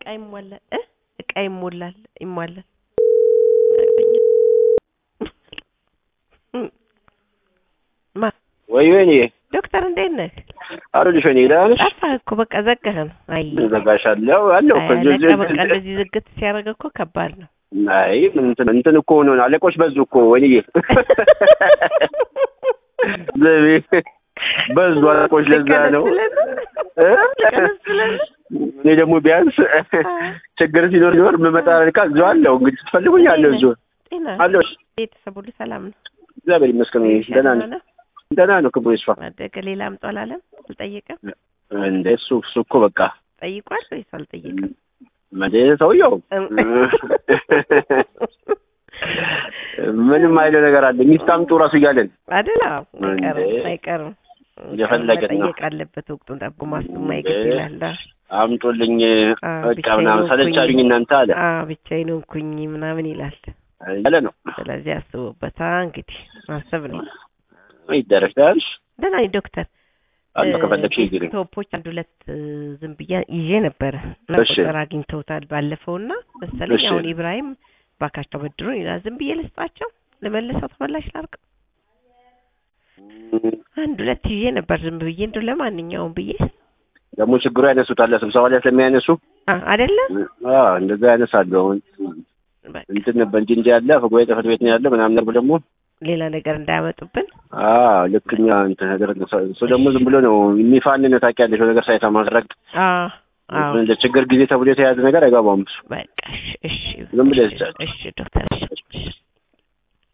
ይሟላል እ እቃ ይሞላል ይሟላል ማ ወይ ወይኔ ዶክተር እንዴት ነህ? አሉልሽ ወይኔ ደህና ነሽ? ጠፋህ እኮ በቃ ዘጋህን። አይ ዘጋሻለሁ አለሁ እኮ አይ እዚህ- አለቃ በቃ እዚህ- እንደዚህ ዝግት ሲያደርግ እኮ ከባድ ነው። አይ ምን እንትን እንትን እኮ ሆኖ ነው አለቆች በዙ እኮ ወይኔ ዘቤ በዙ አለቆች ለዛ ነው እ? እኔ ደግሞ ቢያንስ ችግር ሲኖር ሲኖር የምመጣ ልካ እዚሁ አለሁ እንግዲህ ትፈልጉኝ አለሁ እዚሁ ጤና አለሁ ቤተሰብ ሁሉ ሰላም ነው? እግዚአብሔር ይመስገን ደህና ነኝ ነው? ደህና ነው ክብሩ ይስፋ አደገ ሌላ አምጦ አላለም? አልጠየቀም? እንደ እሱ እሱ እኮ በቃ ጠይቋል ወይስ አልጠየቀም? መዴ ሰውየው ምንም አይለው ነገር አለ ሚስት አምጡ እራሱ እያለን አይደል? አዎ፣ አይቀርም እንዴ? አይቀርም። የፈለገን ነው። መጠየቅ አለበት ወቅቱን ጠብቆ ማስቱ ማይገድ ይላል። አምጡልኝ አ፣ በቃ ብቻዬን ምናምን ሆንኩኝ። ሰለቻሉኝ እናንተ አለ አ ብቻዬን ሆንኩኝ ምናምን ይላል። ያለ ነው ስለዚህ አስቦበታ እንግዲህ ማሰብ ነው። ይደረግ ታያለሽ ደህና ነኝ ዶክተር። አለ እ፣ ከፈለግሽ ይግሪኝ ቶፖች አንድ ሁለት እ፣ ዝም ብዬ ይዤ ነበረ እና እሺ። ቁጥር አግኝተውታል ባለፈውና መሰለኝ እሺ። አሁን ኢብራሂም ባካቸው በድሩን ይላል። ዝም ብዬ ልስጣቸው ልመልሰው ተመላሽ ላርቅ አንድ ሁለት ይዤ ነበር ዝም ብዬ እንደው ለማንኛውም ብዬ ደግሞ ችግሩ ያነሱታል ስብሰባ ላይ ስለሚያነሱ አ አይደለም አ እንደዛ ያነሳሉ አሁን በቃ እንትን ነበር እንጂ እንጂ ያለ ጉባኤ ጽሕፈት ቤት ነው ያለ ምናምን ነበር ደግሞ ሌላ ነገር እንዳያመጡብን አ ልክኛ እንትን ነገር እሱ ደግሞ ዝም ብሎ ነው የሚፋን ነው ታውቂያለሽ ነገር ሳይሰማ ረግጥ አ አዎ እንደ ችግር ጊዜ ተብሎ የተያዘ ነገር አይገባውም እሱ በቃ እሺ እሺ ዝም ብለህ እሺ ዶክተር እሺ